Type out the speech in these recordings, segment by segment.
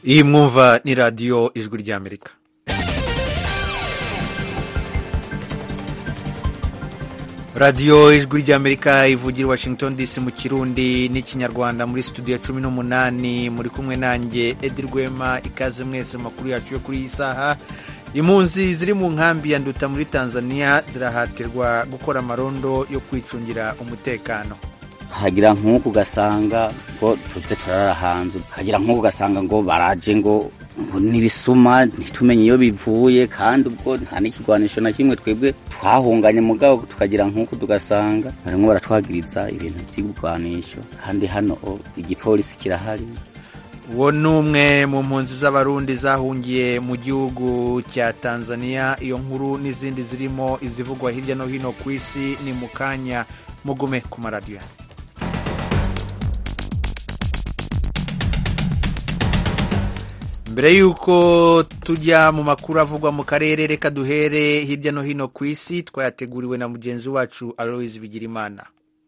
iyi mwumva ni radiyo ijwi ry'amerika radiyo ijwi ry'amerika ivugira i washington dc mu kirundi n'ikinyarwanda muri studio ya cumi n'umunani muri kumwe nanjye edi rwema ikaze mwese mu makuru yacu yo kuri iyi saha impunzi ziri mu nkambi ya nduta muri tanzania zirahatirwa gukora amarondo yo kwicungira umutekano hagira nk'uku ugasanga ngo tuze turara hanze hagira nk'uku ugasanga ngo baraje ngo n'ibisuma ntitumenye iyo bivuye kandi ubwo nta n'ikigwanisho na kimwe twebwe twahunganye mugabo tukagira nk'uku tugasanga barimo baratwagiriza ibintu by'ibigwanisho kandi hano igipolisi kirahari uwo ni umwe mu mpunzi z'abarundi zahungiye mu gihugu cya tanzania iyo nkuru n'izindi zirimo izivugwa hirya no hino ku isi ni mu kanya mugume ku maradiyo mbere y'uko tujya mu makuru avugwa mu karere reka duhere hirya no hino ku isi twayateguriwe na mugenzi wacu aloise bigirimana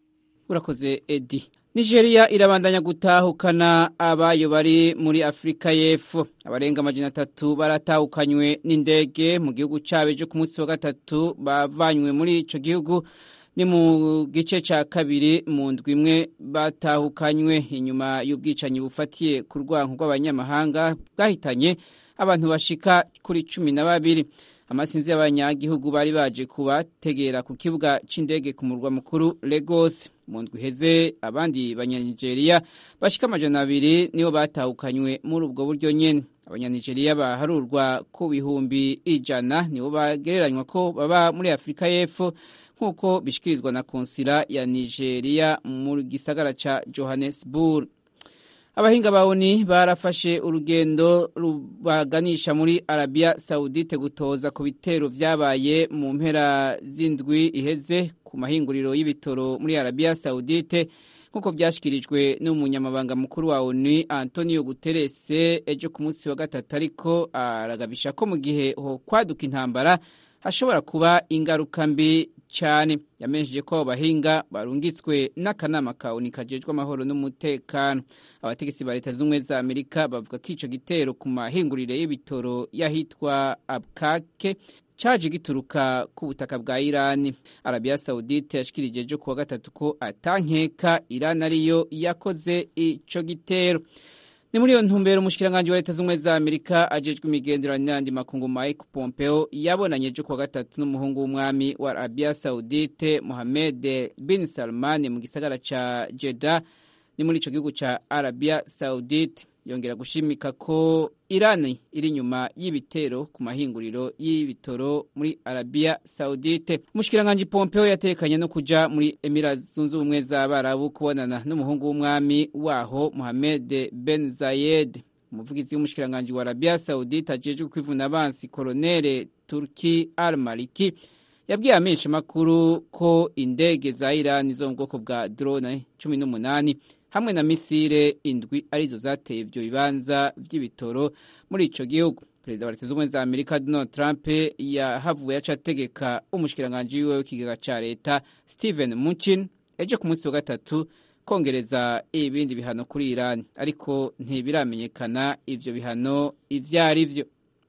urakoze edi nigeria irabandanya gutahukana abayo bari muri afurika y'epfo abarenga amajana atatu baratahukanywe n'indege mu gihugu cyabo ejo ku munsi wa gatatu bavanywe muri icyo gihugu ni mu gice cya kabiri mu ndwi imwe batahukanywe inyuma y'ubwicanyi bufatiye ku rwango rw'abanyamahanga bwahitanye abantu bashika kuri cumi na babiri amasinzi y'abanyagihugu bari baje kubategera ku kibuga cy'indege ku murwa mukuru Lagos mu ndwi iheze abandi banyanigeria bashika amajana abiri nibo batahukanywe muri ubwo buryo nyene abanyanigeriya baharurwa ku bihumbi ijana nibo bagereranywa ko baba muri afurika y'epfo nk'uko bishikirizwa na konsila ya nigeria mu gisagara ca johannesburg abahinga ba oni barafashe urugendo rubaganisha muri arabia saudite gutoza ku bitero vyabaye mu mpera z'indwi iheze ku mahinguriro y'ibitoro muri arabia saudite nk'uko byashyikirijwe n'umunyamabanga mukuru wa oni antonio guterese ejo ku munsi wa gatatu ariko aragabisha ko mu gihe ho kwaduka intambara hashobora kuba ingaruka mbi cyane yamenyesheje ko abo bahinga barungitswe n'akanama ka oni kajejwe amahoro n'umutekano abategetsi ba leta z'ubumwe za amerika bavuga ko icyo gitero ku mahingurire y'ibitoro y'ahitwa abkake caje gituruka ku butaka bwa irani arabiya saudite yashikirije ejo kuwa gatatu ko atankeka irani ariyo yakoze ico gitero ni muri iyo ntumbero umushikiranganji wa leta z'ubumwe za amerika ajejwe imigenderanire n'andi makungu mike pompeo yabonanye ejo kuwa gatatu n'umuhungu w'umwami wa arabia saudite mohamed bin salman mu gisagara ca jeda ni muri ico gihugu ca arabia saudite yongera gushimika ko irani iri inyuma y'ibitero ku mahinguriro y'ibitoro muri arabia saudite umushikiranganji pompeo yatekanye no kuja muri emira zunze ubumwe z'abarabu kubonana n'umuhungu w'umwami waho mohamed ben zayed umuvugizi w'umushikiranganji wa arabia saudite ajejwe kwivuna abansi kolonere turki al maliki yabwiye amenshi makuru ko indege za irani zo mu bwoko bwa drone cumi n'umunani hamwe na misile indwi arizo zateye ibyo bibanza by'ibitoro muri ico gihugu perezida wa leta z'ubumwe za amerika donald trump yahavuye aca ategeka umushikiranganji wiwe w'ikigega ca leta stephen munchin ejo ku munsi wa gatatu kongereza ibindi bihano kuri irani ariko ntibiramenyekana ivyo bihano ivyo ari vyo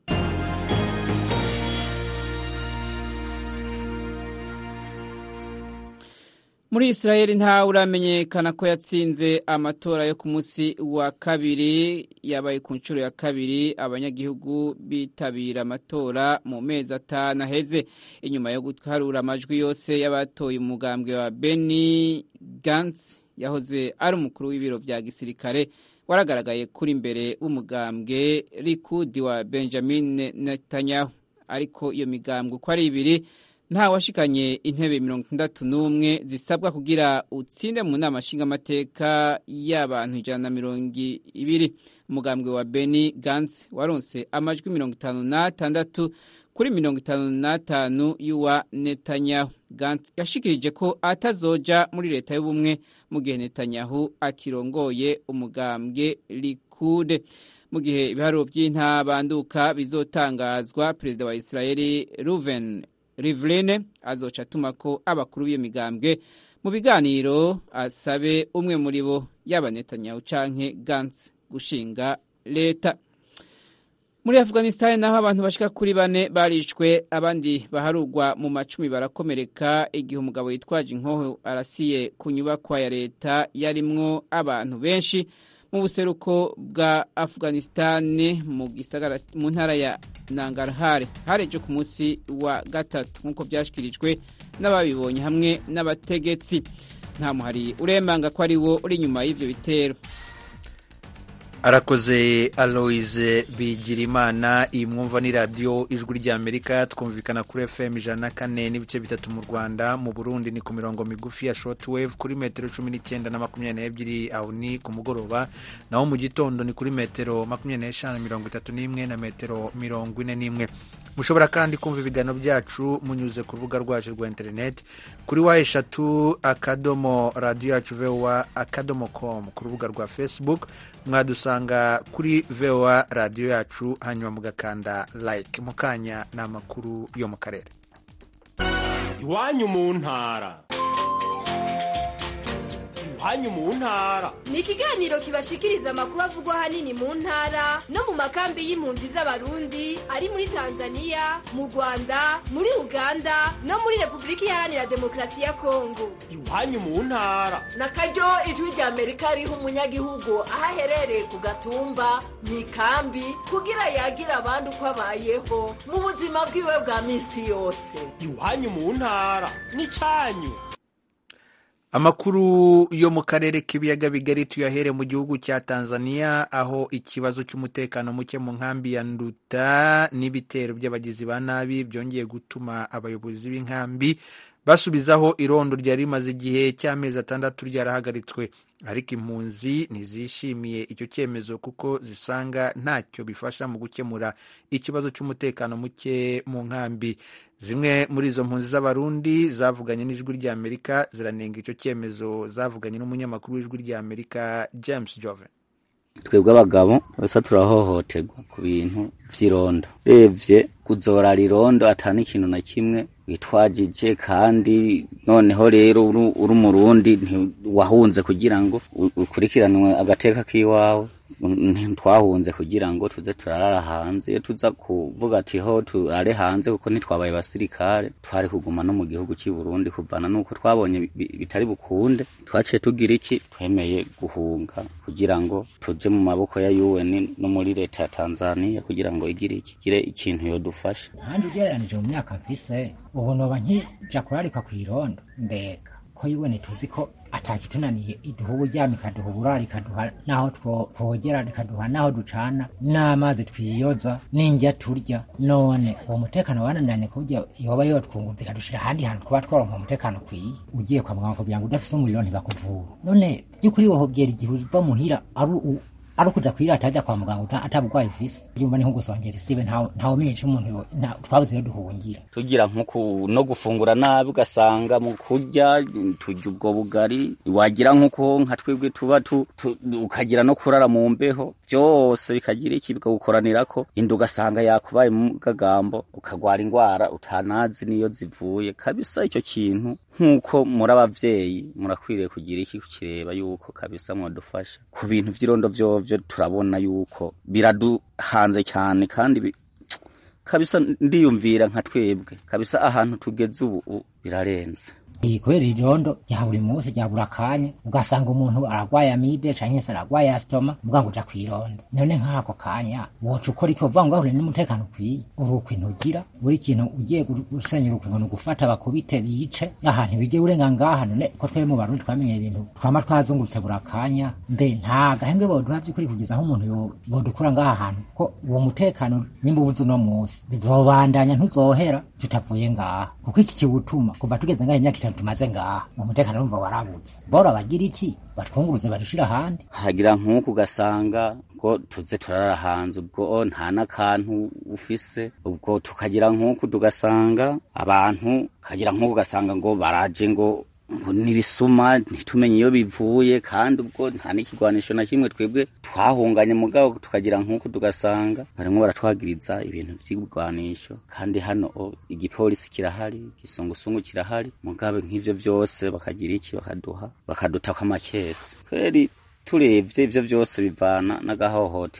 muri israeli nta uramenyekana ko yatsinze amatora yo ku munsi wa kabiri yabaye ku nshuro ya kabiri abanyagihugu bitabira amatora mu mezi atanu aheze inyuma yo guharura amajwi yose y'abatoye umugambwe wa beni gantz yahoze ari umukuru w'ibiro vya gisirikare waragaragaye kuri imbere w'umugambwe rikudi wa benjamin netanyahu ariko iyo migambwe uko ari ibiri nta washikanye intebe mirongo itandatu n'umwe zisabwa kugira utsinde mu nama nshingamateka y'abantu ijana na mirongo ibiri umugambwe wa beni gantz waronse amajwi mirongo itanu n'atandatu kuri mirongo itanu n'atanu y'uwa netanyahu gantz yashikirije ko atazoja muri leta y'ubumwe mu gihe netanyahu akirongoye umugambwe likude mu gihe ibiharuro by'intabanduka bizotangazwa perezida wa israeli ruven Rivlin azoca atuma ko abakuru b'iyo migambwe mu biganiro asabe umwe muri bo yaba Netanyahu canke Gantz gushinga leta muri afghanistan naho abantu bashika kuri bane barishwe abandi baharugwa mu macumi barakomereka igihe umugabo yitwaje inkoho arasiye ku nyubakwa ya leta yarimwo abantu benshi mu buseruko bwa afghanistan mu gisagara mu ntara ya nangarhar hareje ku munsi wa gatatu nk'uko byashyikirijwe n'ababibonye hamwe n'abategetsi nta muhari uremanga ko ari wo uri inyuma y'ibyo bitero arakoze aloise bigirimana iyi mwumva ni radiyo ijwi ry'amerika twumvikana kuri fm ijana na kane n'ibice bitatu mu rwanda mu burundi ni ku mirongo migufi ya shortwave kuri metero cumi n'icyenda na makumyabiri n'ebyiri aho ni ku mugoroba naho mu gitondo ni kuri metero makumyabiri n'eshanu mirongo itatu n'imwe na metero mirongo ine n'imwe mushobora kandi kumva ibiganiro byacu munyuze ku rubuga rwacu rwa interineti kuri wa eshatu akadomo radiyo yacu vowa akadomo komu ku rubuga rwa facebook mwadusanga kuri vowa radiyo yacu hanyuma mugakanda like mu kanya ni amakuru yo mu karere iwanyu mu ntara iwanyu mu ntara ni ikiganiro kibashikiriza amakuru avugwa ahanini mu ntara no mu makambi y'impunzi z'abarundi ari muri tanzania mu rwanda muri uganda no muri repubulika iharanira demokarasi ya kongo iwanyu mu ntara na karyo ijwi rya amerika riha umunyagihugu aho aherereye ku gatumba mu ikambi kugira yagire abandi uko abayeho mu buzima bwiwe bwa minsi yose iwanyu mu ntara ni cyanyu amakuru yo mu karere k'ibiyaga bigari tuyahere mu gihugu cya tanzania aho ikibazo cy'umutekano muke mu nkambi ya nduta n'ibitero by'abagizi ba nabi byongeye gutuma abayobozi b'inkambi basubizaho irondo ryari rimaze igihe cy'amezi atandatu ryarahagaritswe ariko impunzi ntizishimiye icyo cyemezo kuko zisanga ntacyo bifasha mu gukemura ikibazo cy'umutekano muke mu nkambi zimwe muri izo mpunzi z'abarundi zavuganye n'ijwi ry'amerika ziranenga icyo cyemezo zavuganye n'umunyamakuru w'ijwi ry'amerika james joven twebwe abagabo basa turahohoterwa ku bintu vy'irondo revye kuzorara irondo atani ikintu na kimwe witwajije kandi noneho rero uri umurundi wahunze kugira ngo ukurikiranwe agateka k'iwawe ntitwahunze kugira ngo tuze turarara hanze iyo tuza kuvuga ati ho turare hanze kuko ntitwabaye basirikare twari kuguma no mu gihugu cy'i Burundi kuvana nuko twabonye bitari bukunde twaciye tugira iki twemeye guhunga kugira ngo tuje mu maboko ya UN no muri leta ya Tanzania kugira ngo igire iki gire ikintu yodufasha nanje ugereranije mu myaka mfise ubu noba nkija kurarika kw'irondo mbega ko UN tuzi ko atakitunaniye iduha uburyamo ikaduha uburaro ikaduha n'aho twogera ikaduha n'aho ducana n'amazi twiyoza n'indya turya none uwo mutekano wananiranye kuburyo yoba yotwungutse ikadushira ahandi hantu twaba twaronka umutekano ukwiye ugiye kwa muganga kugira ngo udafise umuriro ntibakuvura none by'ukuri wohogera igihe uva muhira ari ari ukuja kwirata ajya kwa muganga atabugwayi ufise byumva ni nko gusongera isibe ntawe umenyesha umuntu twabuze iyo duhungira tugira nko no gufungura nabi ugasanga mu kurya turya ubwo bugari wagira nkuko nka twebwe tuba ukagira no kurara mu mbeho byose bikagira iki bikagukoranirako inda ugasanga yakubaye mu gagambo ukagwara indwara utanazi niyo zivuye kabisa icyo kintu nk'uko muri abavyeyi murakwiriye kugira iki kukireba yuko kabisa mwadufasha ku bintu vy'irondo vyovyo turabona yuko biraduhanze cyane kandi kabisa ndiyumvira nka twebwe kabisa ahantu tugeze ubu birarenze kubera irondo rya buri munsi rya buri akanya ugasanga umuntu aragwaye amibe canke se aragwaye asitoma muga ngo uja kw'irondo none nk'ako kanya woca ukora iki uvuga ngo ahure n'umutekano ukwiye uri ukwintu ugira buri kintu ugiye gusenyera ukwintu ni ugufata bakubite bice ahantu bigiye urenga ngaha none ko twebwe mu barundi twamenye ibintu twama twazungurutse buri akanya mbe nta gahembwe boduha vy'ukuri kugeza nk'umuntu bodukura ngaha hantu ko uwo mutekano nimba ubuze uno munsi bizobandanya ntuzohera tutavuye ngaha kuko iki kiwutuma kuva tugeze ngaha imyaka itanu tumaze ngaha umutekano urumva warabutse bora bagira iki batwunguruze badushira ahandi hagira nk'uku ugasanga ngo tuze turarara hanze ubwo nta n'akantu ufise ubwo tukagira nk'uku tugasanga abantu kagira nk'uku ugasanga ngo baraje ngo n'ibisuma ntitumenye iyo bivuye kandi ubwo nta n'ikigwanisho na kimwe twebwe twahunganye mugabo tukagira nk'uko tugasanga barimwo baratwagiriza ibintu vy'ibigwanisho kandi hano igipolisi kirahari igisungusungu kirahari mugabe nk'ivyo vyose bakagira iki bakaduha bakadutako amakesi kweri turevye ivyo vyose bivana n'agahohotero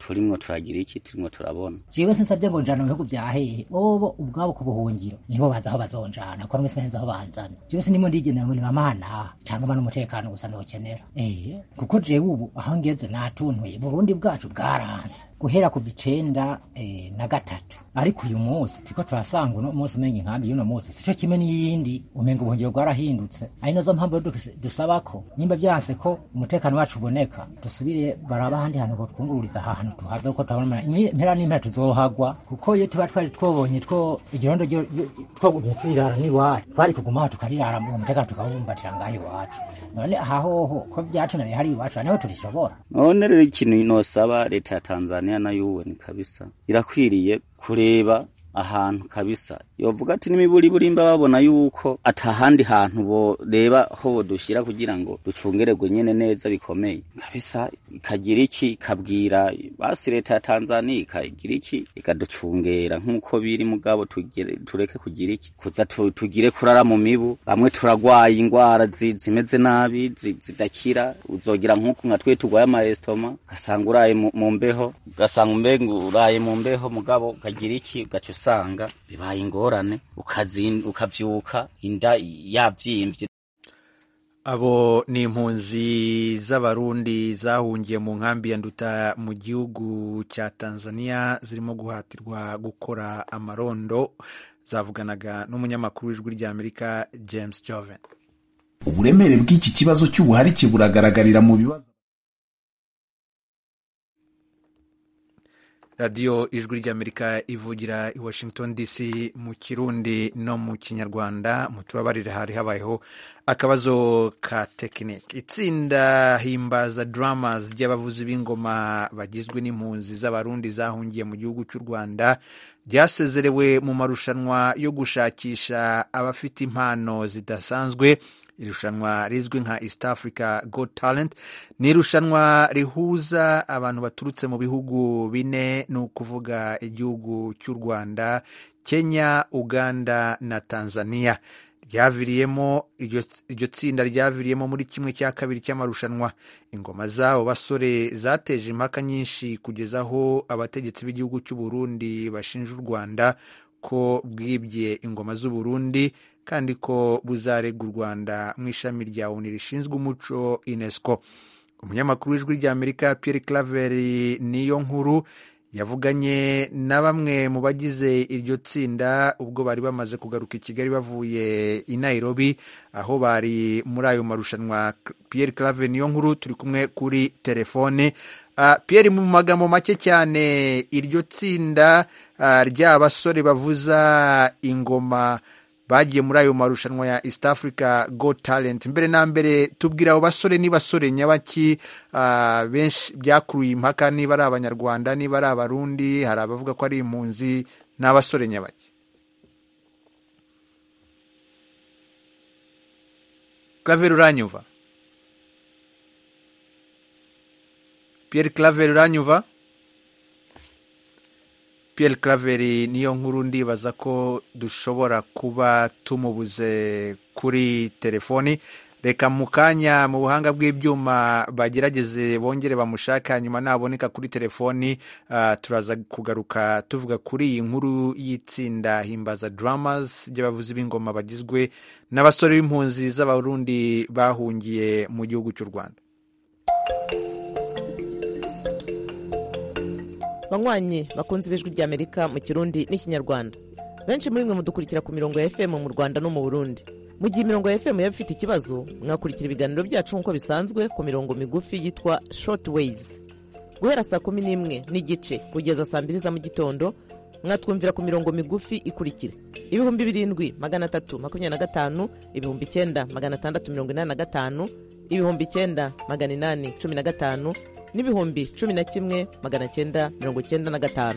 turimwo turagira iki turimwo turabona jewe sinsabye ngo njana mu bihugu vya hehe bobo ubwabo ku buhungiro nibo bazi aho bazonjana ko numese neza aho banzana jewe sinimo ndigendera ngo nibamana canke mba n'umutekano gusa nokenera eh kuko jewe ubu aho ngeze natuntuye burundi bwacu bwaranse guhera kuva icenda eh, na gatatu ariko uyu munsi turiko turasanga uno munsi umenga inkambi y'uno munsi sico kimwe n'iyindi umenga ubuhungiro bwarahindutse ari nazo mpamvu rero dus- dusaba ko nimba vyanse ko umutekano wacu uboneka dusubire baraba ahandi hantu botwungururiza aha hantu tuhave ko turabona impera n'impera tuzohagwa kuko iyo tuba twari twobonye two igirondo ryo- ryo- twogumye turirara n'iwacu twari kuguma aho tukarirara mu umutekano tukawubumbatira ngaho iwacu none aha hoho ko vyatunaniye hari iwacu aha niho turishobora none rero ikintu nosaba leta ya tanzania nayo uwe ni kabisa irakwiriye kureba ahantu kabisa yovuga ati n'imiburiburi babona yuko atahandi hantu boreba ho bodushyira kugira ngo ducungererwe nyene neza bikomeye kabisa ikagira iki ikabwira basi leta ya tanzania ikagira iki ikaducungera nk'uko biri mugabo tugire- tureke kugira iki kuza tu- tugire kurara mu mibu bamwe turagwaye ingwara zi- zimeze nabi zi- zidakira uzogira nk'uku nka twe tugwaye amarestoma ugasanga uraye mu mu mbeho ugasanga umbenga uraye mu mbeho mugabo ukagira iki ugaca usanga bibaye ingorane ukazin- ukavyuka inda yavyimvye abo ni impunzi z'abarundi zahungiye mu nkambi ya nduta mu gihugu cya tanzania zirimo guhatirwa gukora amarondo zavuganaga n'umunyamakuru w'ijwi ry'amerika james joven uburemere bw'iki kibazo cy'ubuharike buragaragarira mu bibazo radiyo ijwi ry'amerika ivugira i washington dc mu kirundi no mu kinyarwanda mutubabarire hari habayeho akabazo ka tekinike itsinda himbaza dramas ry'abavuzi b'ingoma bagizwe n'impunzi z'abarundi zahungiye mu gihugu cy'u rwanda ryasezerewe mu marushanwa yo gushakisha abafite impano zidasanzwe irushanwa rizwi nka east africa got talent ni irushanwa rihuza abantu baturutse mu bihugu bine ni ukuvuga igihugu cy'u rwanda kenya uganda na tanzania ryaviriyemo iryo iryo tsinda ryaviriyemo muri kimwe cya kabiri cy'amarushanwa ingoma z'abo basore zateje impaka nyinshi kugeza aho abategetsi b'igihugu cy'u burundi bashinja u rwanda ko bwibye ingoma z'u burundi kandi ko buzarega u rwanda mu ishami rya oni rishinzwe umuco unesco umunyamakuru w'ijwi ry'amerika pierre claver niyo nkuru yavuganye na bamwe mu bagize iryo tsinda ubwo bari bamaze kugaruka i kigali bavuye i nairobi aho bari muri ayo marushanwa pierre claver niyo nkuru turi kumwe kuri telefone Uh, Pierre mu magambo make cyane iryo tsinda uh, ry'abasore bavuza ingoma bagiye muri ayo marushanwa ya East Africa Got Talent mbere na mbere tubwira abo basore ni basore nyabaki uh, benshi byakuruye impaka niba ari abanyarwanda niba ari abarundi hari abavuga ko ari impunzi n'abasore nyabaki Claver uranyumva Pierre Claver uranyumva Pierre Claver niyo nkuru ndibaza ko dushobora kuba tumubuze kuri telefoni reka mu kanya mu buhanga bw'ibyuma bagerageze bongere bamushake hanyuma naboneka kuri telefoni uh, turaza kugaruka tuvuga kuri iyi nkuru y'itsinda himbaza dramas ry'abavuzi b'ingoma bagizwe n'abasore b'impunzi z'abarundi bahungiye mu gihugu cy'u rwanda banywanyi bakunze ibijwi ry'amerika mu kirundi n'ikinyarwanda benshi muri mwe mudukurikira ku mirongo ya fm mu rwanda no mu burundi mu gihe imirongo ya fm yaba ifite ikibazo mwakurikira ibiganiro byacu nk'uko bisanzwe ku mirongo migufi yitwa short waves guhera saa kumi n'imwe n'igice kugeza saa mbiri za mu gitondo mwatwumvira ku mirongo migufi ikurikira ibihumbi birindwi magana atatu makumyabiri na gatanu ibihumbi icyenda magana atandatu mirongo inani na gatanu ibihumbi icyenda magana inani cumi na gatanu n'ibihumbi cumi na kimwe magana cyenda mirongo cyenda na gatanu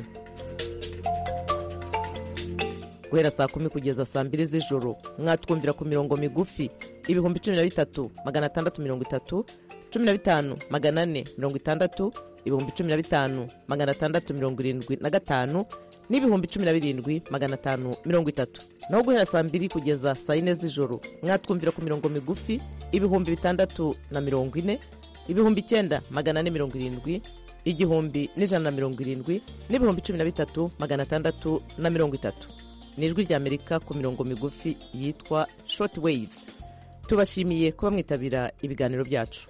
guhera saa kumi kugeza saa mbiri z'ijoro mwatwumvira ku mirongo migufi ibihumbi cumi na bitatu magana atandatu mirongo itatu cumi na bitanu magana ane mirongo itandatu ibihumbi cumi na bitanu magana atandatu mirongo irindwi na gatanu n'ibihumbi cumi na birindwi magana atanu mirongo itatu naho guhera saa mbiri kugeza saa yine z'ijoro mwatwumvira ku mirongo migufi ibihumbi bitandatu na mirongo ine ibihumbi icyenda magana ane mirongo irindwi igihumbi n'ijana na mirongo irindwi n'ibihumbi cumi na bitatu magana atandatu na mirongo itatu ni ijwi ry'amerika ku mirongo migufi yitwa short waves tubashimiye kuba mwitabira ibiganiro byacu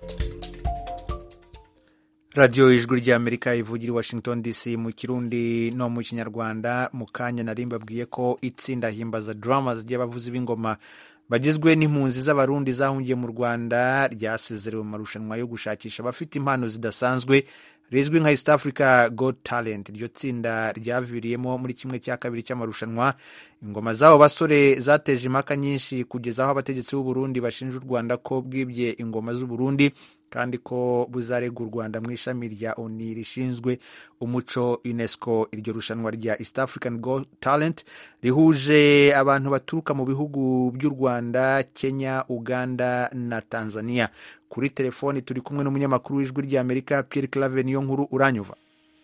radiyo ijwi ry'amerika ivugira i washington dc mu kirundi no mu kinyarwanda mu kanya nari mbabwiye ko itsinda himbaza drama ry'abavuzi b'ingoma bagizwe n'impunzi z'abarundi zahungiye mu rwanda ryasezerewe mu marushanwa yo gushakisha abafite impano zidasanzwe rizwi nka east africa god talent iryo tsinda ryaviriyemo muri kimwe cya kabiri cy'amarushanwa ingoma z'abo basore zateje impaka nyinshi kugeza aho abategetsi b'u Burundi bashinja u rwanda ko bwibye ingoma z'u Burundi kandi ko buzarega u rwanda mu ishami rya oni rishinzwe umuco unesco iryo rushanwa rya east african god talent rihuje abantu baturuka mu bihugu by'u rwanda kenya uganda na tanzania kuri telefoni turi kumwe n'umunyamakuru w'ijwi ry'amerika pierre clave niyo nkuru uranyuva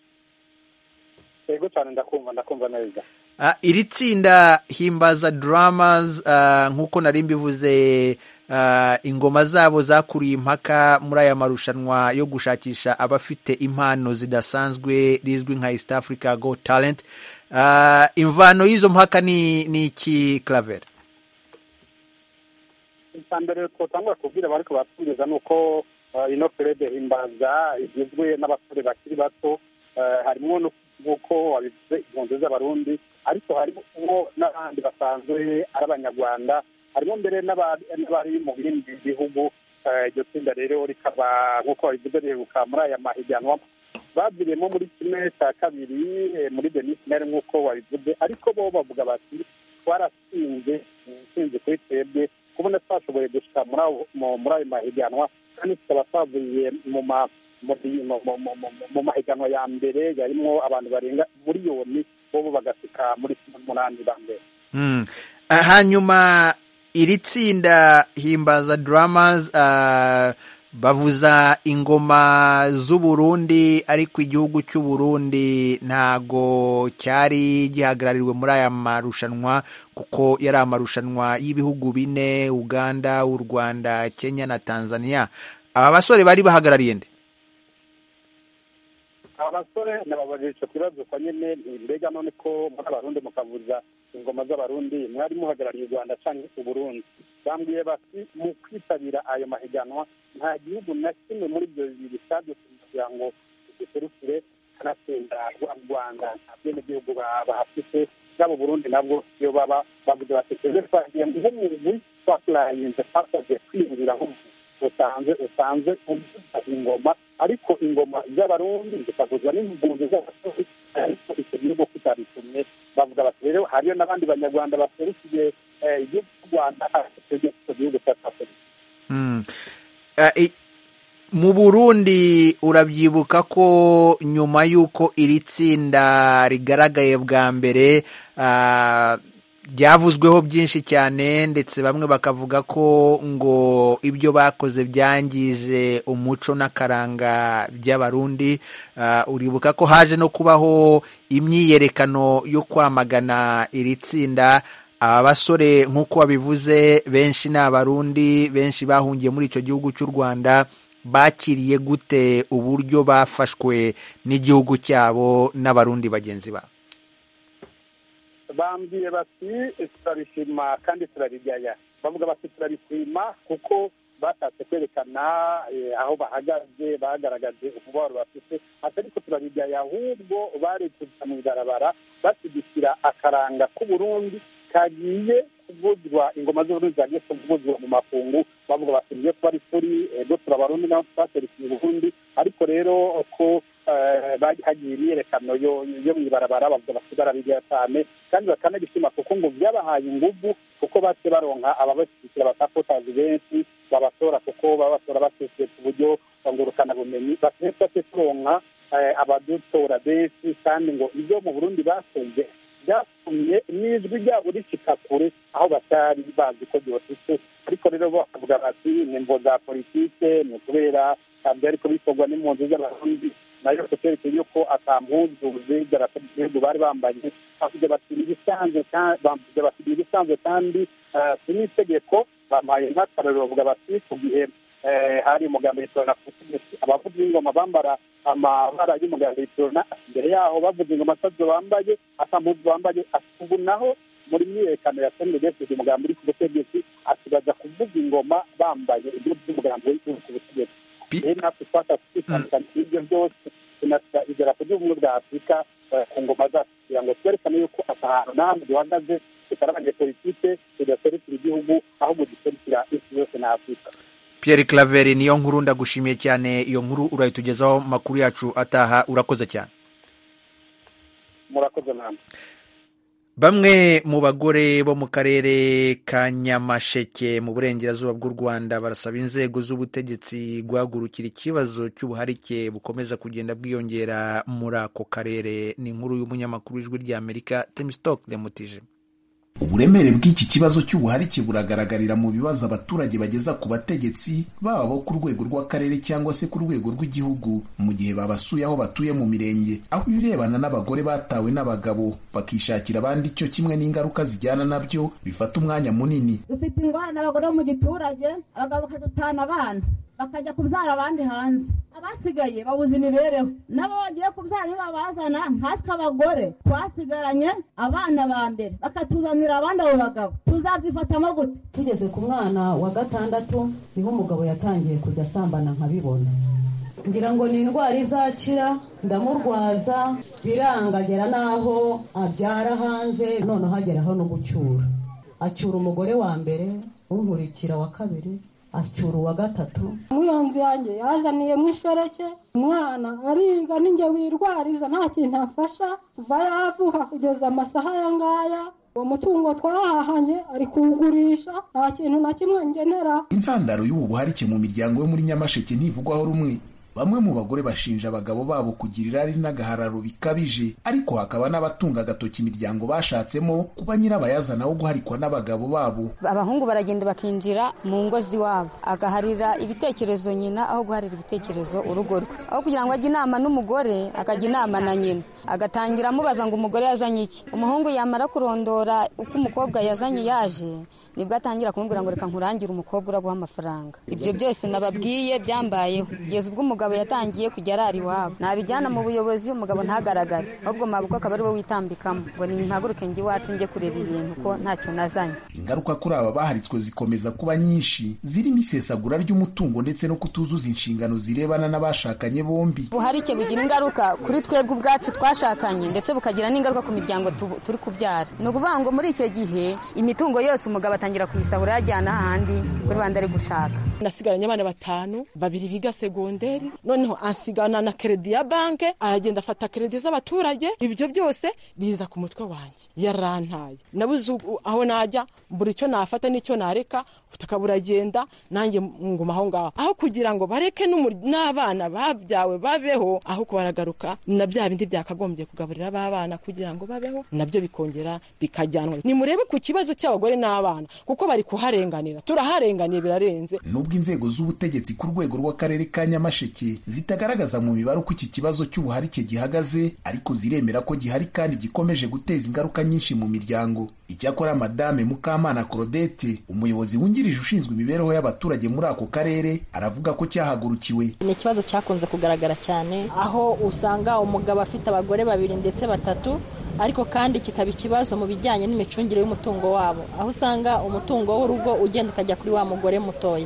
yego cyane ndakumva ndakumva neza Uh, iri tsinda himbaza dramas uh, nk'uko nari mbivuze uh, ingoma zabo zakuriye impaka muri aya marushanwa yo gushakisha abafite impano zidasanzwe rizwi nka east africa go talent uh, imvano y'izo mpaka ni, ni iki claver icya mbere twatangwa kubwira abariko batwumviza ni uko ino perede himbaza igizwe n'abasore bakiri bato harimo nk'uko wabivuze impunzi z'abarundi ariko harimo n'abandi basanzwe ari abanyarwanda harimo mbere n'abari mu bindi bihugu iryo tsinda rero rikaba nk'uko babivuze riheruka muri aya mahiganwa baviriyemo muri kimwe cya kabiri muri denise mere nk'uko wabivuze ariko bo bavuga bati twaratsinze intsinzi kuri twebwe kubona twashoboye gushika muri ayo mahiganwa kandi tukaba twavuye mu ma mu mahiganwa ya mbere yarimo abantu barenga miliyoni bo bagasika muri cumi n'umunani ba mbere hanyuma iri tsinda himbaza dramas bavuza ingoma z'uburundi ariko igihugu cy'uburundi ntago cyari gihagarariwe muri aya marushanwa kuko yari amarushanwa y'ibihugu bine uganda u rwanda kenya na tanzania aba basore bari bahagarariye nde abasore nababajije icyo kibazo kwa nyine mbega none ko muri abarundi mukavuza ingoma z'abarundi mwari muhagarariye u rwanda cyangwa uburundi bambwiye bati mu kwitabira ayo mahiganwa nta gihugu na kimwe muri ibyo bibiri cyadutse kugira ngo duserukire kanatsinda u rwanda nta bwenegihugu bahafite bwabo burundi nabwo iyo baba bavuze bati twebwe twagiye nk'umugwi twapurayinze twasabye kwinjira nk'umuntu usanze usanze uvuza ingoma ariko ingoma z'abarundi zikavuzwa n'impunzi z'abarundi ariko icyo gihugu kitabitumye bavuga bati rero hariyo n'abandi banyarwanda baserukiye igihugu cy'u rwanda icyo gihugu cyatafurika mu burundi urabyibuka ko nyuma y'uko iri tsinda rigaragaye bwa mbere byavuzweho byinshi cyane ndetse bamwe bakavuga ko ngo ibyo bakoze byangije umuco n'akaranga by'abarundi uribuka ko haje no kubaho imyiyerekano yo kwamagana iri tsinda aba basore nk'uko babivuze benshi ni abarundi benshi bahungiye muri icyo gihugu cy'u rwanda bakiriye gute uburyo bafashwe n'igihugu cyabo n'abarundi bagenzi babo bambwiye bati turabishima kandi turabigaya bavuga bati turabishima kuko bashatse kwerekana aho bahagaze bagaragaje umubabaro bafite ati ariko turabigaya ahubwo bari kuja mu ibarabara bashyigikira akaranga k'uburundi kagiye kuvuzwa ingoma z'uburundi zagiye kuvuzwa mu makungu bavuga bati nibyo twari turi ego turabarundi naho twaserukiye uburundi ariko rero ko hagiye imyiyerekano yo mu ibarabara bavuga bati barabigera cyane kandi bakanabishima kuko ngo byabahaye inguvu kuko bace baronka ababashyigikira batakotazi benshi babatora kuko baba batora baseseye ku buryo ngurukana bumenyi bace turonka abadutora benshi kandi ngo ibyo mu burundi bakunze byatumye n'ijwi ryabo ricika kure aho batari bazi ko ryositse ariko rero bakavuga bati ni mvo za politike ni ukubera byariko bikorwa n'impunzi z'abarundi nayo kuterekeye yuko atampuzu z'idarapo ry'igihugu bari bambaye bavuze bati ibisanzwe bavuze bati ibisanzwe kandi si n'itegeko bampaye nk'akarorero bavuga bati ku gihe hari umugambi w'itorona ku butegetsi abavuzi b'ingoma bambara amabara y'umugambi w'itorona imbere yaho bavuze ingoma atazo bambaye ata mpuzu bambaye ubu naho muri myiyerekano ya senedefide umugambi uri ku butegetsi asigaza kuvuga ingoma bambaye ibyo by'umugambi uri ku butegetsi rero natwe twashatse kwitandukanya ibyo byose tunashyira idarapo ry'ubumwe bwa afurika ku ngoma zacu kugira ngo twerekane yuko ahantu n'ahantu duhagaze tutari abanyepolitike tudaserukira igihugu ahubwo duserukira isi yose na afurika Pierre Claver niyo nkuru ndagushimiye cyane iyo nkuru urayitugezaho makuru yacu ataha urakoze cyane murakoze namwe bamwe mu bagore bo mu karere ka nyamasheke mu burengerazuba bw'u rwanda barasaba inzego z'ubutegetsi guhagurukira ikibazo cy'ubuharike bukomeza kugenda bwiyongera muri ako karere ni inkuru y'umunyamakuru w'ijwi ry'amerika temisitoke demutije uburemere bw'iki kibazo cy'ubuharike buragaragarira mu bibazo abaturage bageza ku bategetsi baba bo ku rwego rw'akarere cyangwa se ku rwego rw'igihugu mu gihe babasuye aho batuye mu mirenge aho ibirebana n'abagore batawe n'abagabo bakishakira abandi cyo kimwe n'ingaruka zijyana nabyo bifata umwanya munini dufite ingorane abagore bo mu giturage abagabo bakadutana abana bakajya kubyara abandi hanze abasigaye babuze imibereho nabo bagiye kubyara ntibabazana nkatwe abagore twasigaranye abana ba mbere bakatuzanira abandi abo bagabo tuzabyifatamo gute tugeze ku mwana wa gatandatu niho umugabo yatangiye kujya asambana nkabibona ngira ngo ni indwara izakira ndamurwaza birangagera n'aho abyara hanze noneho ageraho no gucyura acyura umugore wa mbere unkurikira wa kabiri acyura uwa gatatu umuyonzi yanjye yazaniye mu ishoreke umwana ariga ninjye wirwariza nta kintu amfasha kuva yavuka kugeza amasaha aya ngaya uwo mutungo twahahanye ari kuwugurisha nta kintu na kimwe ngenera intandaro y'ubu buharike mu miryango yo muri nyamasheke ntivugwaho rumwe bamwe mu bagore bashinja abagabo babo kugira irari n'agahararo bikabije ariko hakaba n'abatunga agatoki imiryango bashatsemo kuba nyirabayazana wo guharikwa n'abagabo babo abahungu baragenda bakinjira mu ngo z'iwabo agaharira ibitekerezo nyina aho guharira ibitekerezo urugo rwe aho kugira ngo ajye inama n'umugore akajya inama na nyina agatangira amubaza ngo umugore yazanye iki umuhungu yamara kurondora uko umukobwa yazanye yaje nibwo atangira kumubwira ngo reka nkurangire umukobwa uraguha amafaranga ibyo byose nababwiye byambayeho kugeza ubwo umugabo umugabo yatangiye kujya arara iwabo nabijyana mu buyobozi umugabo ntagaragare ahubwo mabukwe akaba ari we witambikamo ngo nimpaguruke njye iwacu njye kureba ibintu ko ntacyo nazanye ingaruka kuri aba baharitswe zikomeza kuba nyinshi zirimo isesagura ry'umutungo ndetse no kutuzuza inshingano zirebana n'abashakanye bombi ubuharike bugira ingaruka kuri twebwe ubwacu twashakanye ndetse bukagira n'ingaruka ku miryango turi kubyara ni ukuvuga ngo muri icyo gihe imitungo yose umugabo atangira kuyisahura yajyana ahandi kuri rwanda ari gushaka nasigaranye abana batanu babiri biga segonderi noneho ansigana na keredi ya banke aragenda afata keredi z'abaturage ibyo byose biza ku mutwe wanjye yarantaye nabuze aho najya buri icyo nafata n'icyo nareka ubutaka buragenda nanjye nguma aho ngaho aho kugira ngo bareke n'abana babyawe babeho aho kubaragaruka na bya bindi byakagombye kugaburira abana kugira ngo babeho nabyo bikongera bikajyanwa nimurebe ku kibazo cy'abagore n'abana kuko bari kuharenganira turaharenganiye birarenze nubwo inzego z'ubutegetsi ku rwego rw'akarere ka nyamasheke zitagaragaza mu mibare uko iki kibazo cy'ubuharike gihagaze ariko ziremera ko gihari kandi gikomeje guteza ingaruka nyinshi mu miryango icyakora madame mukamana claudette umuyobozi wungirije ushinzwe imibereho y'abaturage muri ako karere aravuga ko cyahagurukiwe ni ikibazo cyakunze kugaragara cyane aho usanga umugabo afite abagore babiri ndetse batatu ariko kandi kikaba ikibazo mu bijyanye n'imicungire y'umutungo wabo aho usanga umutungo w'urugo ugenda ukajya kuri wa mugore mutoya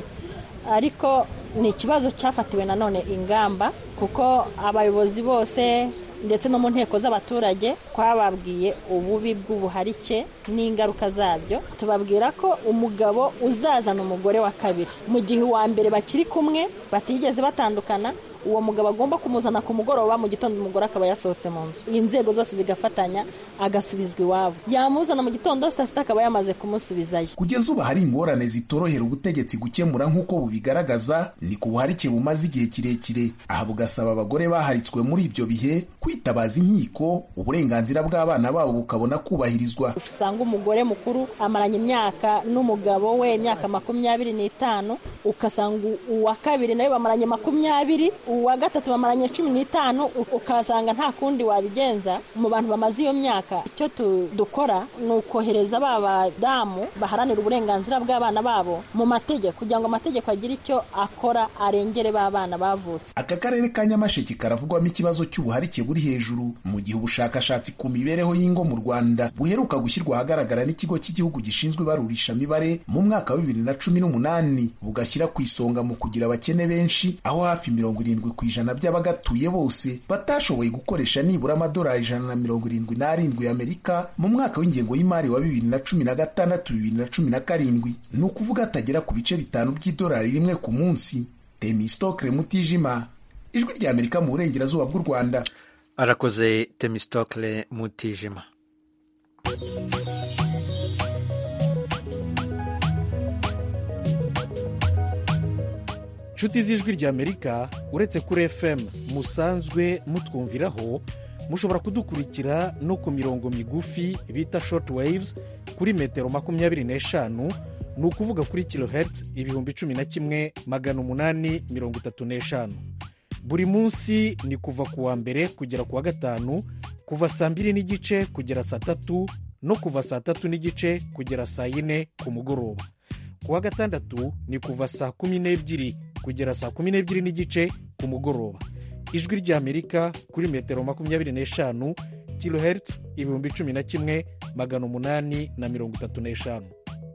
ariko ni ikibazo cyafatiwe nanone ingamba kuko abayobozi bose ndetse no mu nteko z'abaturage twababwiye ububi bw'ubuharike n'ingaruka zabyo tubabwira ko umugabo uzazana umugore wa kabiri mu gihe uwa mbere bakiri kumwe batigeze batandukana uwo mugabo agomba kumuzana ku mugoroba mu gitondo umugore akaba yasohotse mu nzu inzego zose zigafatanya agasubizwa iwabo yamuzana mu gitondo saa sita akaba yamaze kumusubizayo kugeza ubu hari ingorane zitorohera ubutegetsi gukemura nk'uko bubigaragaza ni ku buharike bumaze igihe kirekire aha bugasaba abagore baharitswe muri ibyo bihe kwitabaza inkiko uburenganzira bw'abana babo bukabona kubahirizwa usanga umugore mukuru amaranye imyaka n'umugabo we imyaka makumyabiri n'itanu ugasanga uwa kabiri nawe bamaranye makumyabiri uwa gatatu bamaranye cumi n'itanu u- ukasanga nta kundi wabigenza mu bantu bamaze iyo myaka icyo tu- dukora ni ukohereza ba badamu baharanira uburenganzira bw'abana babo mu mategeko kugira ngo amategeko agire icyo akora arengere ba bana bavutse aka karere ka nyamasheke karavugwamo ikibazo cy'ubuharike buri hejuru mu gihe ubushakashatsi ku mibereho y'ingo mu rwanda buheruka gushyirwa ahagaragara n'ikigo cy'igihugu gishinzwe ibarurishamibare mu mwaka wa bibiri na cumi n'umunani bugashyira ku isonga mu kugira abakene benshi aho hafi mirongo irindwi ku ijana by'abagatuye bose batashoboye gukoresha nibura amadolari ijana na mirongo irindwi n'arindwi y'amerika mu mwaka w'ingengo y'imari wa bibiri na cumi na gatandatu bibiri na cumi na karindwi ni ukuvuga atagera ku bice bitanu by'idolari rimwe ku munsi temistokre mutijima ijwi rya amerika mu burengerazuba bw'u rwanda arakoze temistokle mutijima nshuti z'ijwi ry'amerika uretse kuri fm musanzwe mutwumviraho mushobora kudukurikira no ku mirongo migufi bita short waves kuri metero makumyabiri n'eshanu ni ukuvuga kuri kilohertz ibihumbi cumi na kimwe magana umunani mirongo itatu n'eshanu buri munsi ni kuva ku wa mbere kugera ku wa gatanu kuva saa mbiri n'igice kugera saa tatu no kuva saa tatu n'igice kugera saa yine ku mugoroba ku wa gatandatu ni kuva saa kumi n'ebyiri kugera saa kumi n'ebyiri n'igice ku mugoroba ijwi ry'amerika kuri metero makumyabiri n'eshanu kilohertz ibihumbi cumi na kimwe magana umunani na mirongo itatu n'eshanu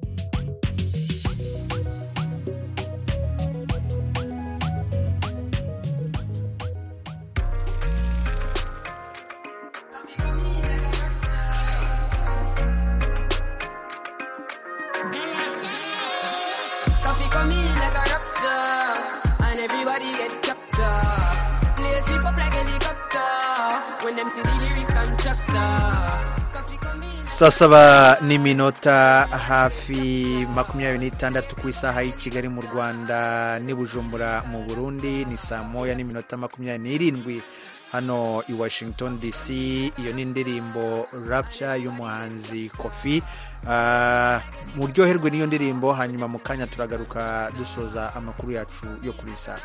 Coffee come in like a raptor, and everybody get captured. Play sleep up like helicopter when them see the lyrics constructor. Coffee come in. saa saba n'iminota hafi makumyabiri n'itandatu ku isaha y'i kigali mu rwanda n'i bujumbura mu burundi ni saa moya n'iminota makumyabiri n'irindwi hano i washington dc iyo ni indirimbo rapture y'umuhanzi kofi Ah, muryoherwe n'iyo ndirimbo hanyuma mu kanya turagaruka dusoza amakuru yacu yo kuri iyi saha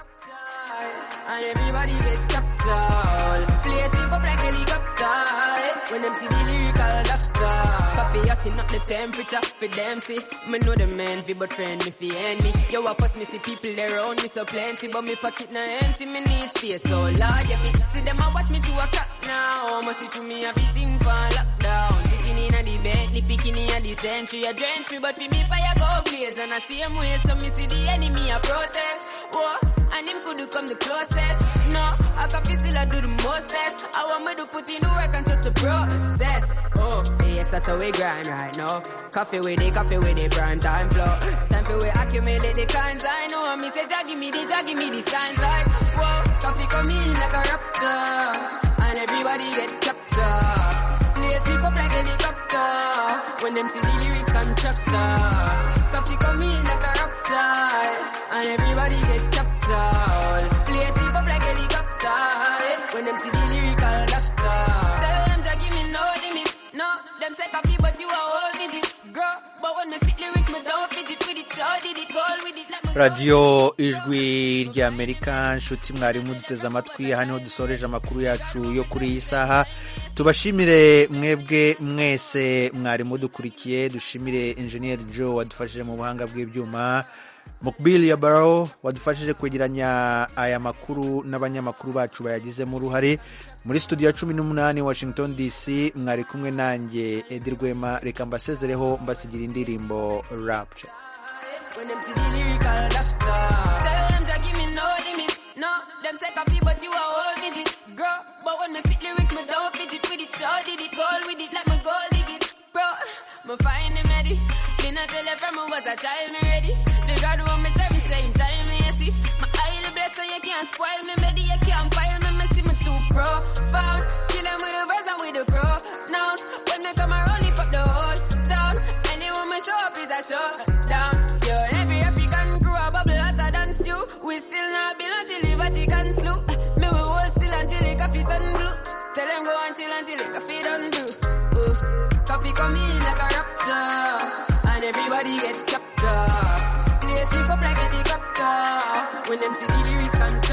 And everybody get captured. Play sleep up like helicopter. When them see the lyrical doctor. Coffee hotting up the temperature for them see. Me know the man fi but friend me fi enemy. Yo, of course me see people around me so plenty, but me pocket na empty. Me need space so large. Yeah, me see them a watch me to a clock now. Must see to me everything for lockdown. Sitting in a the Bentley, picking in a the century. I drench me, but for me fire go blaze. And I see him way, so me see the enemy a protest. Whoa, and him could come the closest. No, I can feel still I do the mostest. I want me to put in the work and just the process. Oh, yes, that's how we grind right now. Coffee with the coffee with the prime time flow. Time for we accumulate the kinds I know. And me say, Jah give me the, Jah give me the signs like, whoa, coffee come in like a rapture. And everybody get captured. Play sleep up like helicopter. When them see the lyrics constructor. Coffee come in like a rapture. And everybody get captured. Play sleep up like helicopter. When them see the lyrical doctor. Tell them to give me no limit. No, them say coffee, but you are all midget. Girl, but when me spit lyrics, me don't fidget with it. Show did it, goal with it. Let me radiyo ijwi ry'amerika nshuti mwarimu duteze amatwi aha niho dusoreje amakuru yacu yo kuri iyi saha tubashimire mwebwe mwese mwarimu dukurikiye dushimire enjeniyeri joe wadufashije mu buhanga bw'ibyuma mukbili ya baro wadufashije kwegeranya aya makuru n'abanyamakuru bacu bayagizemo uruhare muri studio ya cumi n'umunani washington dc mwari kumwe nanjye edi rwema reka mbasezereho mbasigira indirimbo rapture When them see the lyrical doctor. Tell them to give me no limit. No, them say coffee, but you are all digit. Girl, but when me spit lyrics, me don't fidget with it. Show did it, goal with it, let me go dig it. Bro, me find him ready. Me not tell her from me was a child, me ready. The God who me say, me same time, me you see. My eye blessed, so you can't spoil me, baby, you can't pile me, me see me too profound. Kill him with the verse and with the pronouns. When me come around, lift up the whole town. Anyone me show up is a showdown. Yo, every African crew a bubble hotter than stew. We still not build until the Vatican slew. Me we hold still until the coffee turn blue. Tell them go and chill until the coffee done brew. Ooh. Coffee come in like a rapture, and everybody get captured. Play sleep up like a helicopter when them see the lyrics can